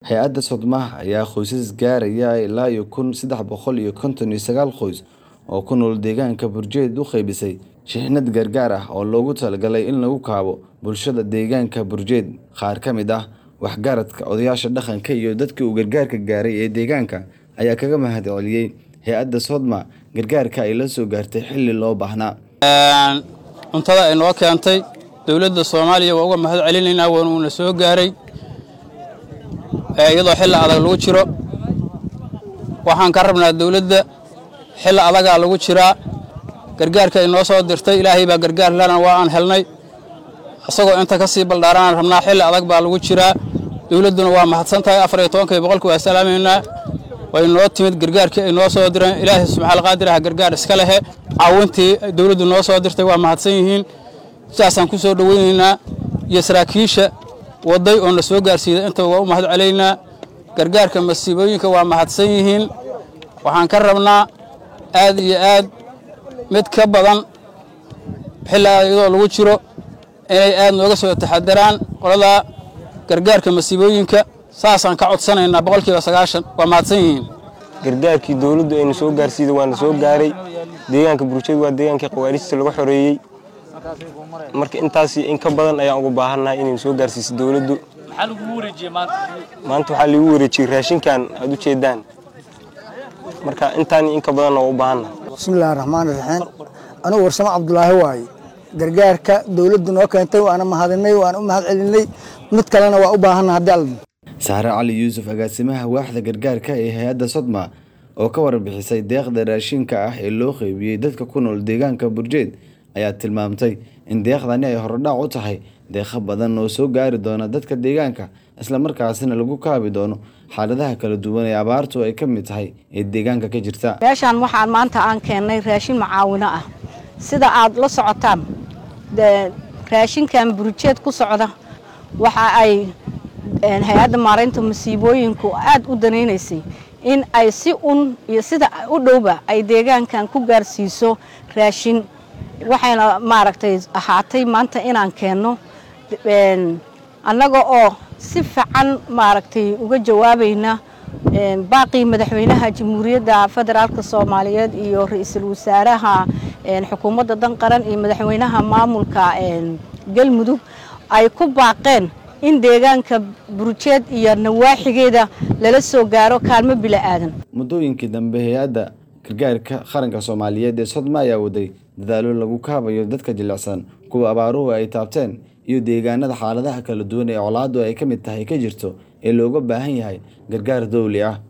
hay-adda sodmaha ayaa qoysas gaaraya ilaa iyo kun saddex boqol iyo konton iyo sagaal qoys oo ku nool deegaanka burjeed u qaybisay shixnad gargaar ah oo loogu talagalay in lagu kaabo bulshada deegaanka burjeed qaar ka mid ah waxgaradka odayaasha dhaqanka iyo dadkii uu gargaarka gaaray ee deegaanka ayaa kaga mahad celiyey hay-adda sodma gargaarka ay la soo gaartay xilli loo baahnaa cuntada ay noo keentay dowladda soomaaliya waa uga mahad celinaynaa waana uuna soo gaaray iyadoo xilli adag lagu jiro waxaan ka rabnaa dowladda xilli adagaa lagu jiraa gargaarka ay noo soo dirtay ilaahay baa gargaar lana waa aan helnay isagoo inta ka sii baldhaaranaan rabnaa xilli adag baa lagu jiraa dowladduna waa mahadsan tahay afar iyo tobankii boqolki waa salaamaynaa way noo timid gargaarkii ay noo soo direen ilaahay subxaal qaadir ah gargaar iska lehe caawintii dowladdu noo soo dirtay waa mahadsan yihiin sidaasaan ku soo dhoweynaynaa iyo saraakiisha waday oo na soo gaarsiiday intaba waa u mahad celaynaa gargaarka masiibooyinka waa mahadsan yihiin waxaan ka rabnaa aad iyo aad mid ka badan xilligaa iyadoo lagu jiro inay aad nooga soo taxadaraan qolada gargaarka masiibooyinka saasaan ka codsanaynaa boqolkiiba sagaashan waa mahadsan yihiin gargaarkii dowladdu ayna soo gaarsiiday waana soo gaaray deegaanka burjeed waa deegaankii khawaarijta laga xoreeyey marka intaas in ka badan ayaan uga baahannahay inayna soo gaarsiiso dowladdu maanta waxaa liigu wareejiyey raashinkan aad u jeedaan marka intaan in ka badanna waa u baahannahay bismillahi raxmaani raxiim anugu warsamo cabdulaahi waaye gargaarka dowladdu noo keentay waana mahadinay waana u mahad celinay mid kalena waa u baahanna haddii alla saare cali yuusuf agaasimaha waaxda gargaarka ee hay-adda sodma oo ka warbixisay deeqda raashinka ah ee loo qeybiyey dadka ku nool deegaanka burjeed ayaa tilmaamtay in deeqdani ay horodhac u tahay deeqo badan oo soo gaari doona dadka deegaanka islamarkaasina lagu kaabi doono xaaladaha kala duwan ee abaartu ay ka mid tahay ee deegaanka ka jirta meeshaan waxaan maanta aan keennay raashin macaawino ah sida aad la socotaan raashinkan burjeed ku socda waxa ay hay-adda maaraynta masiibooyinku aad u danaynaysay in ay si un iyo sida u dhowba ay deegaankan ku gaarsiiso raashin waxayna maaragtay ahaatay maanta inaan keenno annaga oo si fiican maaragtay uga jawaabayna baaqii madaxweynaha jamhuuriyadda federaalka soomaaliyeed iyo ra-iisul wasaaraha xukuumadda dan qaran iyo madaxweynaha maamulka galmudug ay ku baaqeen in deegaanka burjeed iyo nawaaxigeeda lala soo gaaro kaalmo bila aadan muddooyinkii dambe hay-adda gargaarka qaranka soomaaliyeed ee sodma ayaa waday dadaalo lagu kaabayo dadka jilicsan kuwa abaaruhu ay taabteen iyo deegaanada xaaladaha kala duwan ee colaadu ay ka mid tahay ka jirto ee looga baahan yahay gargaar dowli ah